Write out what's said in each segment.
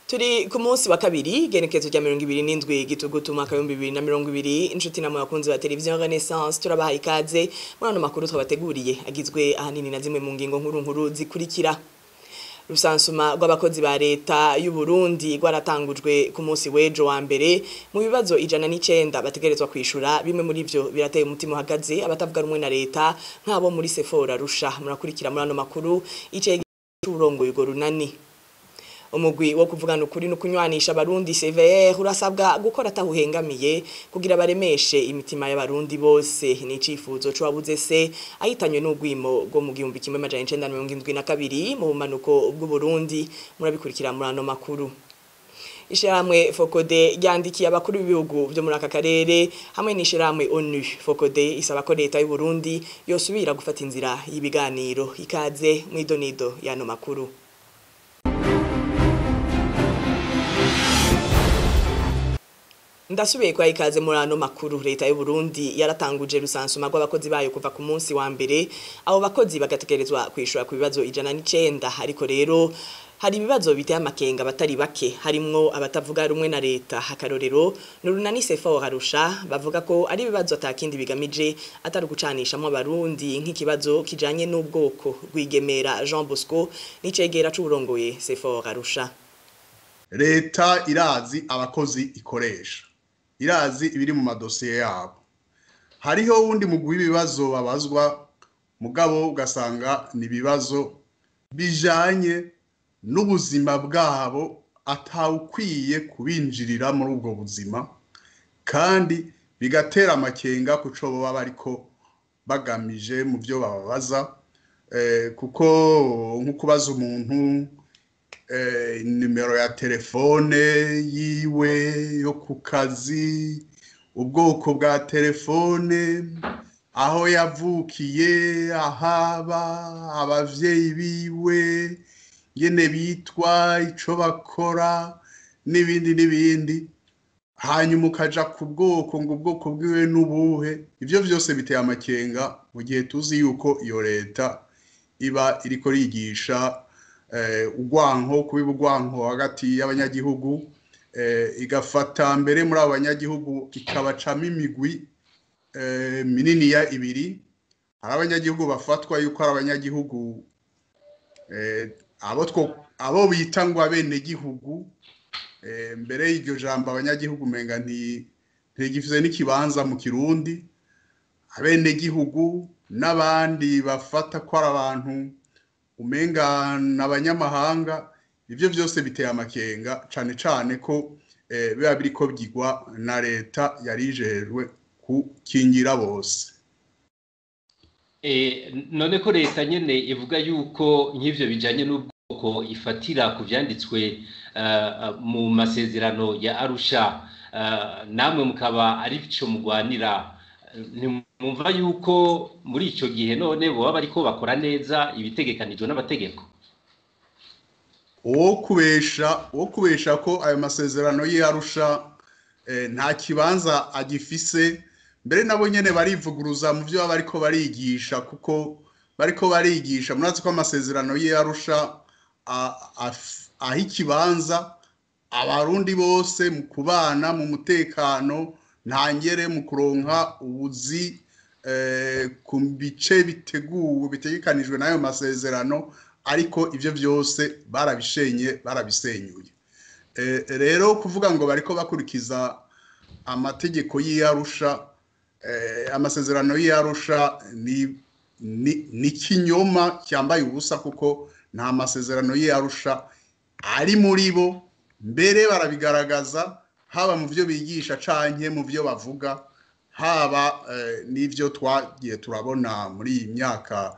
turi ku munsi wa kabiri genekezo rya mirongo ibiri n'indwi gitugutu umwaka w'ibihumbi bibiri na mirongo ibiri inshuti namwe bakunzi ba televiziyo renaissance turabaha ikaze muri ano makuru twabateguriye agizwe ahanini na zimwe mu ngingo nkuru nkuru zikurikira rusansuma rw'abakozi ba leta y'u Burundi rwaratangujwe ku munsi w'ejo wa mbere mu bibazo ijana n'icenda bategerezwa kwishura bimwe muri vyo birateye umutima uhagaze abatavuga rumwe na leta nk'abo muri Sephora rusha murakurikira muri ano makuru ice cy'urongoye urwo runani umugwi wo kuvugana ukuri no kunywanisha abarundi CVR urasabwa gukora atahuhengamiye kugira baremeshe imitima y'abarundi bose ni icifuzo cyo wabuze se ahitanywe n'ugwimo rwo mu gihumbi kimwe majana 1972 mu bumanuko bw'u Burundi murabikurikira muri ano makuru Ishiramwe Fokode ryandikiye abakuru b'ibihugu byo muri aka karere hamwe n'ishiramwe ONU Fokode isaba ko leta y'u Burundi yosubira gufata inzira y'ibiganiro ikaze mu idonido y'ano makuru Ndasubiye kwa ikaze muri ano makuru leta y'u Burundi yaratanguje rusansuma rw'abakozi bayo kuva ku munsi wa mbere abo bakozi bagategerezwa kwishura ku bibazo ijana n'icenda ariko rero hari ibibazo biteye amakenga batari bake harimwo abatavuga rumwe na leta hakarorero nurunani sefa harusha bavuga ko ari ibibazo atakindi bigamije atari gucanishamo abarundi nk'ikibazo kijanye n'ubwoko rwigemera Jean Bosco n'icegera c'uburongoye sefa harusha leta irazi abakozi ikoresha irazi ibiri mu madosiye yabo hariho wundi mugwi w'ibibazo babazwa mugabo ugasanga ni ibibazo bijanye n'ubuzima bwabo atawukwiye kubinjirira muri ubwo buzima kandi bigatera amakenga ku cyo baba bariko bagamije mu byo bababaza kuko nko kubaza umuntu nimero ya telefone yiwe yo ku kazi ubwoko bwa telefone aho yavukiye ahaba abavyeyi biwe ngene bitwa ico bakora n'ibindi n'ibindi hanyuma ukaja ku bwoko ngo ubwoko bwiwe n'ubuhe ivyo vyose biteye amakenga mu gihe tuzi yuko iyo leta iba iriko rigisha urwanko kubiba urwanko hagati y'abanyagihugu igafata mbere muri abo banyagihugu ikabacamo imigwi minini ya ibiri hari abanyagihugu bafatwa yuko ari abanyagihugu abo bita ngo abenegihugu mbere y'iryo jambo abanyagihugu umenga ntigifite n'ikibanza mu kirundi abenegihugu n'abandi bafata ko ari abantu umenga n'abanyamahanga ibyo byose biteye amakenga cyane cyane ko biba biri ko byigwa na leta yari ijejwe gukingira bose none ko leta nyine ivuga yuko nk'ibyo bijyanye n'ubwoko ifatira ku byanditswe mu masezerano ya arusha namwe mukaba ari byo mugwanira mwumva yuko muri icyo gihe none baba bariko bakora neza ibitegekanijwe n'amategeko uwo kubesha uwo kubesha ko ayo masezerano y'arusha nta kibanza agifise mbere nabo nyene barivuguruza mu byo baba bariko barigisha kuko bariko barigisha murazi ko amasezerano y'arusha aho ikibanza abarundi bose mu kubana mu mutekano ntangere mu kuronka ubuzi ku bice biteguwe bitegekanijwe n'ayo masezerano ariko ibyo byose barabishenye barabisenyuye rero kuvuga ngo bariko bakurikiza amategeko y'iyarusha amasezerano y'iyarusha ni kinyoma cyambaye ubusa kuko nta masezerano y'iyarusha ari muri bo mbere barabigaragaza haba mu byo bigisha canke mu byo bavuga haba n'ibyo twagiye turabona muri iyi myaka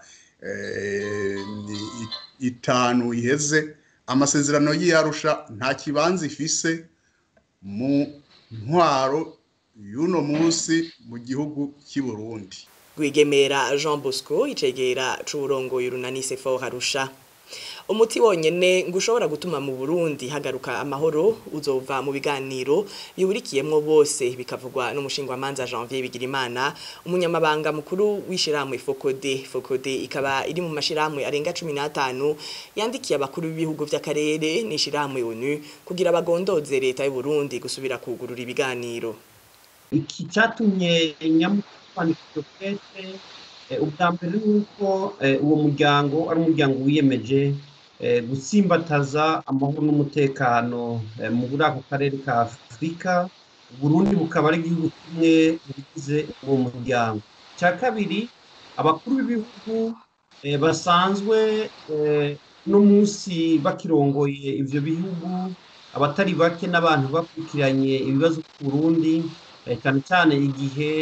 itanu iheze amasezerano y'iyarusha nta kibanza ifise mu ntwaro y'uno munsi mu gihugu cy'i Burundi rwigemera Jean Bosco icegera c'uburongoye urunani Sefa harusha umuti wonyene ngo ushobora gutuma mu Burundi hagaruka amahoro uzova mu biganiro bihurikiyemwo bose bikavugwa n'umushinga manza Janvier Bigirimana umunyamabanga mukuru w'ishiramwe Fokode Fokode ikaba iri mu mashiramwe arenga 15 yandikiye abakuru b'ibihugu vy'akarere n'ishiramwe ONU kugira bagondoze leta y'u Burundi gusubira kugurura ibiganiro iki cyatumye nyamukwanikiro kete ubwa mbere ni uko uwo muryango ari umuryango wiyemeje gutsimbataza amahoro n'umutekano muri ako karere ka afurika Burundi bukaba ari igihugu kimwe mu bigize uwo muryango icya kabiri abakuru b'ibihugu basanzwe uno munsi bakirongoye ibyo bihugu abatari bake n'abantu bakurikiranye ibibazo ku Burundi cyane cyane igihe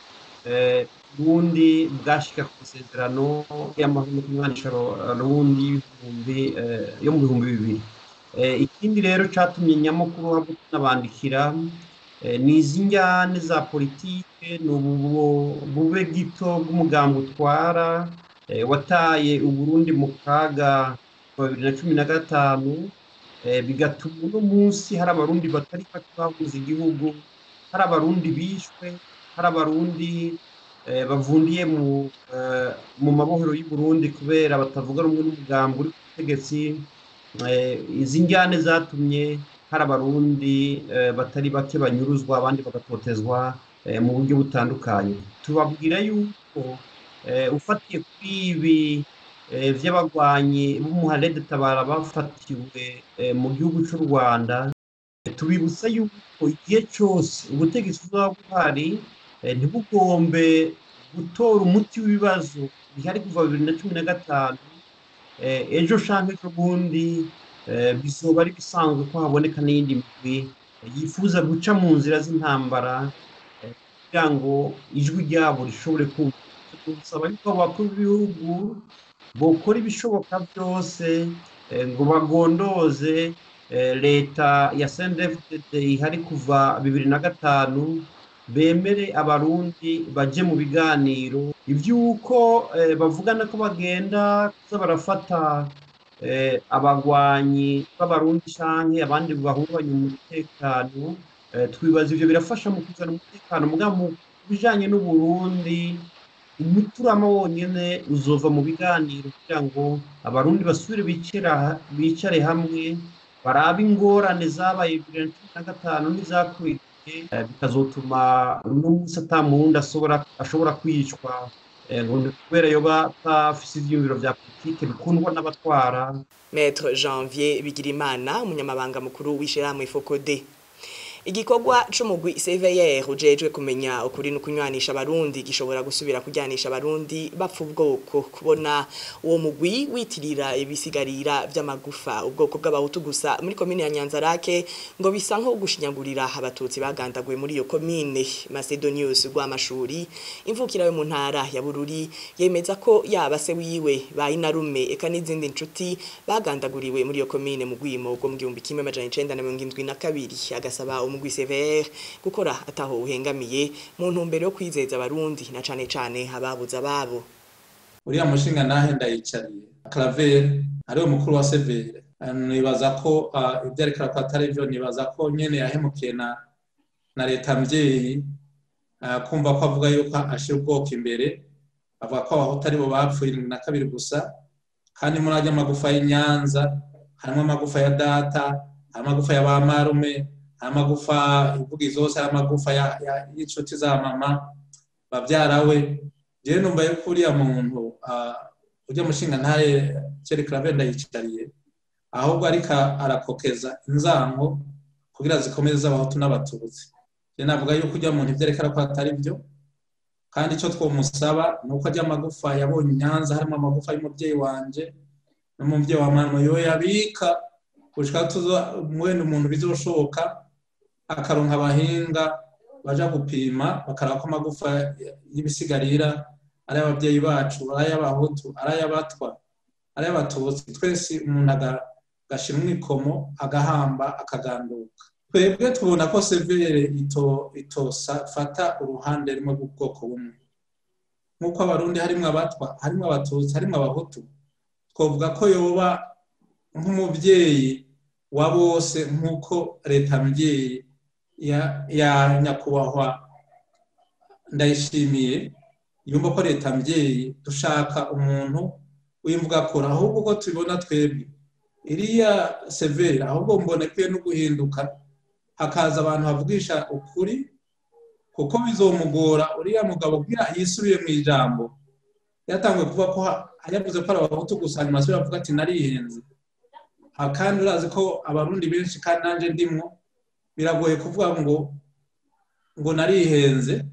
Burundi bwashika ku masezerano y'amahoro no kumwanisha Burundi yo mu bihumbi bibiri ikindi rero cyatumye nyamukuru habwo tunabandikira ni izi njyane za politike ni bube gito bw'umugambi utwara wataye uburundi mu kaga bibiri na cumi na gatanu bigatuma uno munsi hari abarundi batari bake bahuza igihugu hari abarundi bishwe hari abarundi bavundiye mu mabohero y'u Burundi kubera batavuga rumwe n'umugambi uri ku butegetsi izi njyane zatumye hari abarundi batari bake banyuruzwa abandi bagatotezwa mu buryo butandukanye tubabwira yuko ufatiye kuri ibi by'abagwanyi b'umuharede tabara bafatiwe mu gihugu cy'u rwanda tubibutsa yuko igihe cyose ubutegetsi buzaba buhari ntibugombe gutora umuti w'ibibazo bihari kuva bibiri na cumi na gatanu ejo cyangwa ejo bundi bizoba ari bisanzwe ko haboneka n'iyindi migwi yifuza guca mu nzira z'intambara kugira ngo ijwi ryabo rishobore kumva gusaba yuko abakuru b'ibihugu bokora ibishoboka byose ngo bagondoze leta ya sendefudede ihari kuva bibiri na gatanu bemere abarundi baje mu biganiro iby'uko bavugana ko bagenda kuza barafata abagwanyi b'abarundi cyangwa abandi bahungabanya umutekano twibaza ibyo birafasha mu kuzana umutekano mu bijyanye n'uburundi umuturama wonyine uzova mu biganiro kugira ngo abarundi basubire bicare hamwe barabe ingorane zabaye bibiri na cumi na gatanu n'izakurikiye bikazotuma uno munsi atamundi ashobora kwicwa kubera yoba atafise ivyiyumviro vya politike bikundwa n'abatwara Maître Janvier Bigirimana umunyamabanga mukuru w'ishirahamwe Fokode igikorwa c'umugwi CVR ujejwe kumenya ukuri no kunywanisha abarundi gishobora gusubira kujyanisha abarundi bapfa ubwoko kubona uwo mugwi witirira ibisigarira vy'amagufa ubwoko bw'abahutu gusa muri komine ya Nyanzarake ngo bisa nko gushinyagurira abatutsi bagandaguye muri iyo komine Macedonius rw'amashuri imvukira yo mu ntara ya Bururi yemeza ko yaba se wiwe bayinarume eka n'izindi nshuti bagandaguriwe muri iyo komine mu gwimo bwo mu 1972 agasaba umugwi CVR gukora ataho uhengamiye mu ntumbero yo kwizeza abarundi na cane cane ababuza ababo uriya mushinga nahe ndayicariye Claver ariwe mukuru wa CVR nibaza ko ibyo ariko arakora atari byo nibaza ko nyene yahemukiye na na leta mvyeyi kumva ko avuga yuko ashira ubwoko imbere avuga ko abahutu aribo bapfuye irindwi na kabiri gusa kandi muri ajya amagufa y'inyanza harimo amagufa ya data hari amagufa ya ba marume hari amagufa ivuga izose hari amagufa y'inshuti za mama babyara we jewe numva yuko uriya muntu ujya mushinga ntaye cyerekana benda yicariye ahubwo ariko arakokeza inzango kugira zikomeze z'abahutu n'abatutsi je navuga yuko ujya muntu ivyerekana ko atari byo kandi icyo twomusaba ni uko ajya amagufa yabonye inyanza harimo amagufa y'umubyeyi wanje n'umubyeyi wa mama yo yabika gushika tuzo mwene umuntu bizoshoboka akaronka abahinga baja gupima bakaraba ko amagufa y'ibisigarira ari ababyeyi bacu ari ay'abahutu ari ay'abatwa ari ay'abatutsi twese umuntu agashira umwikomo agahamba akaganduka twebwe tubona ko severe ito itosa fata uruhande rumwe rw'ubwoko bumwe nk'uko abarundi harimo abatwa harimo abatutsi harimo abahutu twavuga ko yoba nk'umubyeyi wa bose nk'uko leta mbyeyi ya nyakubahwa ndayishimiye yumva ko leta mbyeyi dushaka umuntu w'imvuga kora ahubwo ko tubibona twebwe iriya severe ahubwo mbona ikwiye no guhinduka hakaza abantu bavugisha ukuri kuko bizomugora uriya mugabo kugira yisubiye mu ijambo yatangiye kuvuga ko yavuze ko ari abahutu gusa nyuma asubira avuga ati narihenze kandi urazi ko abarundi benshi kandi nanjye ndimwo biragoye kuvuga ngo ngo narihenze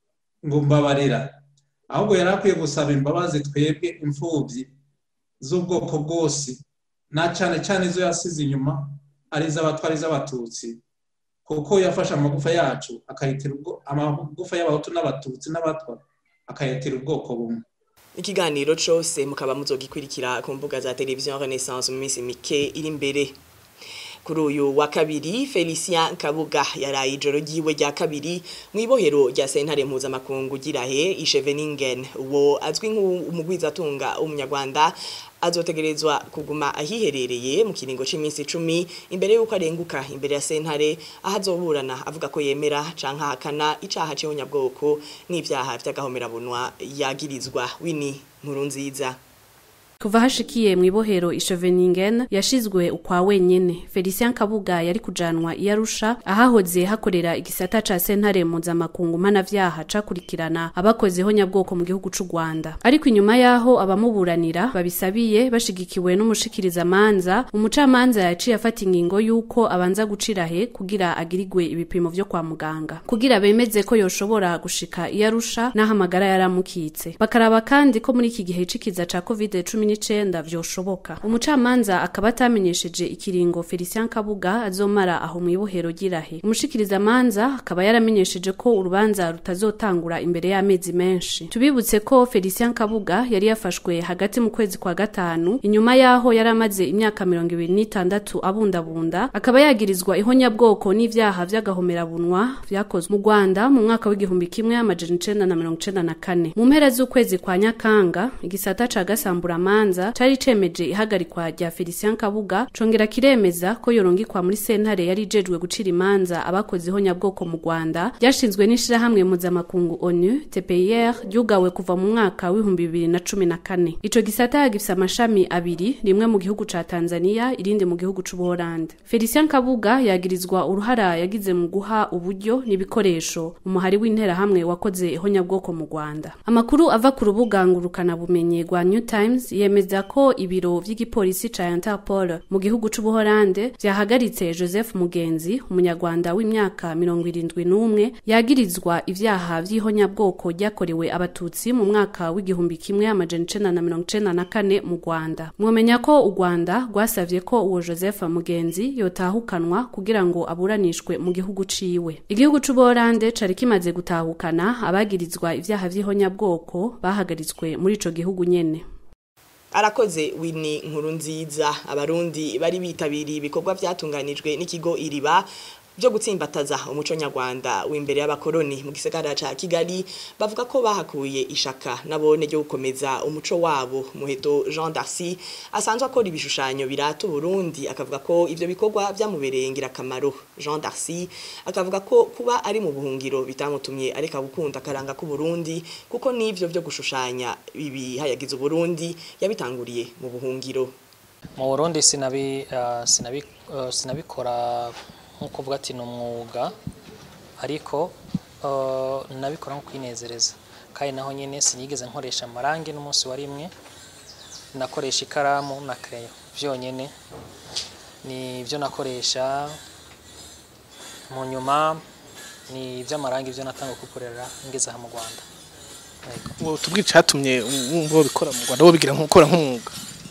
ngo mbabarira ahubwo yari akwiye gusaba imbabazi twebwe imfubyi z'ubwoko bwose na cyane cyane izo yasize inyuma ari iz'abatwara iz'abatutsi kuko yafashe amagufa yacu akayitira amagufa y'abahutu n'abatutsi n'abatwa akayitira ubwoko bumwe ikiganiro cyose mukaba muzogikurikira ku mbuga za televiziyo renaissance mu minsi mike iri imbere kuri uyu wa kabiri felicien kabuga yaraye ijoro ry'iwe rya kabiri mu ibohero rya sentare mpuzamakungu girahe isheveningen uwo azwi nk'umugwizatunga w'umunyarwanda azotegerezwa kuguma ahiherereye mu kiringo cy'iminsi icumi imbere y'uko arenguka imbere ya sentare aho azoburana avuga ko yemera canke ahakana icaha c'ihonyabwoko n'ivyaha vy'agahomerabunwa yagirizwa wini nkuru nziza kuva hashikiye mu ibohero ishoveningen yashizwe ukwa wenyene felicien kabuga yari kujanwa iyarusha ahahoze hakorera igisata ca sentare mpuzamakungu mpanavyaha cakurikirana abakozeho nyabwoko mu gihugu c'u rwanda ariko inyuma y'aho abamuburanira babisabiye bashigikiwe n'umushikirizamanza umucamanza yaciye afata ingingo y'uko abanza gucirahe kugira agirigwe ibipimo vyo kwa muganga kugira bemeze ko yoshobora gushika iyarusha n'aho amagara yaramukitse bakaraba kandi ko muri iki gihe c'ikiza ca covid cumi n'icenda vyoshoboka umucamanza akaba atamenyesheje ikiringo Felicien Kabuga azomara aho mu ibohero girahe umushikirizamanza akaba yaramenyesheje ko urubanza rutazotangura imbere y'amezi menshi tubibutse ko Felicien Kabuga yari yafashwe hagati mu kwezi kwa gatanu inyuma yaho yari amaze imyaka mirongo ibiri n'itandatu abundabunda akaba yagirizwa ihonyabwoko n'ivyaha vy'agahomerabunwa vyakozwe mu Rwanda mu mwaka w'igihumbi kimwe amajana icenda na mirongo icenda na kane mu mpera z'ukwezi kwa Nyakanga igisata ca gasambura manza cari cemeje ihagarikwa rya Felicien Kabuga congera kiremeza ko yorongikwa muri sentare yari ijejwe gucira imanza abakoze ihonyabwoko mu Rwanda ryashinzwe n'ishirahamwe mpuzamakungu ONU TPIR ryugawe kuva mu mwaka w'ibihumbi bibiri na cumi na kane ico gisata gifise amashami abiri rimwe mu gihugu ca Tanzania irindi mu gihugu c'Ubuholande Felicien Kabuga yagirizwa uruhara yagize mu guha uburyo n'ibikoresho umuhari w'interahamwe wakoze ihonyabwoko mu Rwanda amakuru ava ku rubuga ngurukana bumenyi rwa New Times yemeza ko ibiro vy'igipolisi ca Interpol mu gihugu c'Ubuholande vyahagaritse Joseph Mugenzi umunyarwanda w'imyaka mirongo irindwi n'umwe yagirizwa ivyaha vy'ihonyabwoko ryakorewe abatutsi mu mwaka w'igihumbi kimwe amajana icenda na mirongo icenda na kane mu Rwanda mwomenya ko u Rwanda rwasavye ko uwo Joseph Mugenzi yotahukanwa kugira ngo aburanishwe mu gihugu ciwe igihugu c'Ubuholande cari kimaze gutahukana abagirizwa ivyaha vy'ihonyabwoko bahagaritswe muri ico gihugu nyene arakoze wini nkuru nziza abarundi bari bitabiriye ibikorwa byatunganijwe n'ikigo iriba byo gutsimbataza umuco nyarwanda w'imbere y'abakoroni mu gisagara ca Kigali bavuga ko bahakuye ishaka nabone ryo gukomeza umuco wabo muheto Jean Darcy asanzwe akora ibishushanyo birata Burundi akavuga ko ivyo bikorwa byamubereye ngirakamaro Jean Darcy akavuga ko kuba ari mu buhungiro bitamutumye areka gukunda karanga ku Burundi kuko nivyo byo gushushanya ibi hayagize Burundi yabitanguriye mu buhungiro mu Burundi sinabi uh, sinabi uh, sinabikora nkuko uvuga ati ni umwuga ariko nabikora nko kwinezereza kandi naho nyine sinigeze nkoresha amarangi n'umunsi wa rimwe nakoresha ikaramu na kereyo byonyine ni ibyo nakoresha mu nyuma ni iby'amarangi ibyo natanga kukorera ngeze aha mu rwanda tubwire icyatumye wumva bikora mu rwanda wobigira nk'ukora nk'umwuga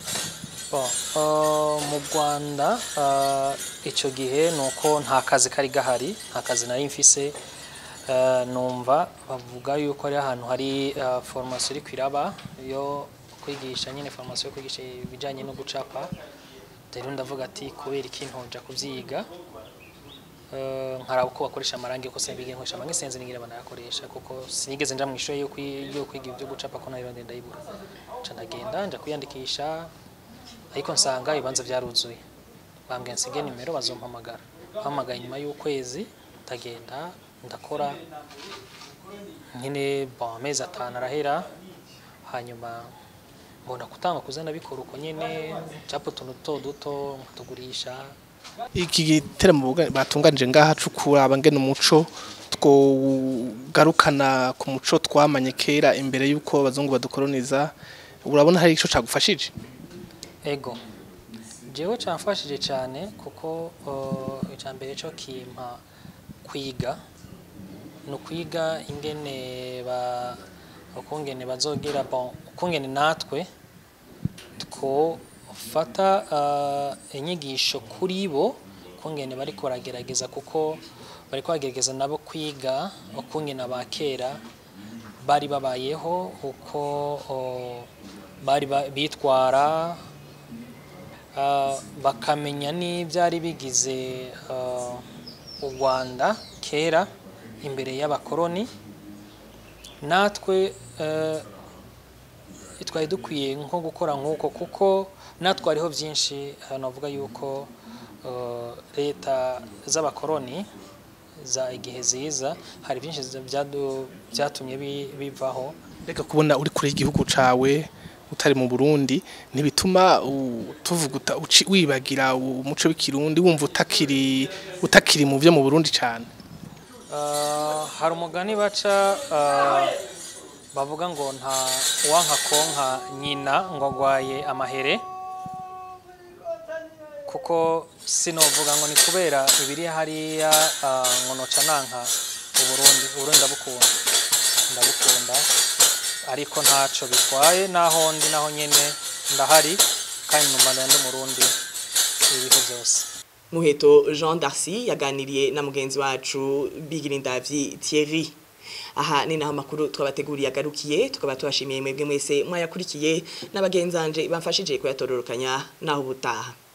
mu rwanda icyo gihe ni uko nta kazi kari gahari nta kazi nari mfise numva bavuga yuko ari ahantu hari foromasiyo iri kwiraba yo kwigisha nyine foromasiyo yo kwigisha ibijyanye no gucapa rero ndavuga ati kubera iki ntoja kubyiga nkaraba uko bakoresha amarangi kuko sinabige nkoresha amarangi sinzi nigire banayakoresha kuko sinigeze nja mu ishuri yo kwiga ibyo gucapa ko nayo ndenda yibura nca ndagenda nja kwiyandikisha ariko nsanga ibibanza byaruzuye bambwiye nsige nimero bazompamagara bampamagaye nyuma y'ukwezi ndagenda ndakora nyine bon amezi atanu arahera hanyuma mbona kutanga kuzana bikora uko nyine capa utuntu duto duto nkatugurisha iki giteramo buga- batunganije ngaha cukura abangena umuco twogarukana ku muco twamanye kera imbere y'uko abazungu badukoloniza urabona hari ico cagufashije ego jewe camfashije cyane kuko uh, icya mbere cyo kimpa kwiga ni ukwiga ingene ba ukungene bazogira bon ukungene natwe twofata uh, inyigisho kuri bo ukungene bariko baragerageza kuko bariko bagerageza nabo kwiga ukungene abakera bari babayeho uko uh, bari ba- bitwara Ah, bakamenya n'ibyari bigize ah, u Rwanda kera imbere y'abakoroni natwe eh, twari dukwiye nko gukora nk'uko kuko natwe hariho byinshi ah, navuga yuko eh, leta z'abakoroni za igihe ziza hari byinshi byadu- byatumye bi- bivaho reka kubona uri kure y'igihugu cawe utari mu Burundi ntibituma u- tuvuga uta- uci- wibagira umuco w'ikirundi wumva utakiri utakiri mu byo mu Burundi cane Ah, hari umugani baca ah, bavuga ngo nta uwanka konka nyina ngo agwaye amahere kuko sinovuga ngo ni kubera ibiri hariya ah, ngo noca nanka uburundi uburundi ndabukunda ndabukunda ariko ntaco bitwaye naho ndi naho nyene ndahari kandi numva ndi umurundi ibihu byose Muheto Jean Darcy yaganiriye na mugenzi wacu Bigirindavyi Thierry aha ni naho makuru twabateguriye agarukiye tukaba tubashimiye mwebwe mwese mwayakurikiye n'abagenzanje bamfashije kuyatororokanya naho ubutaha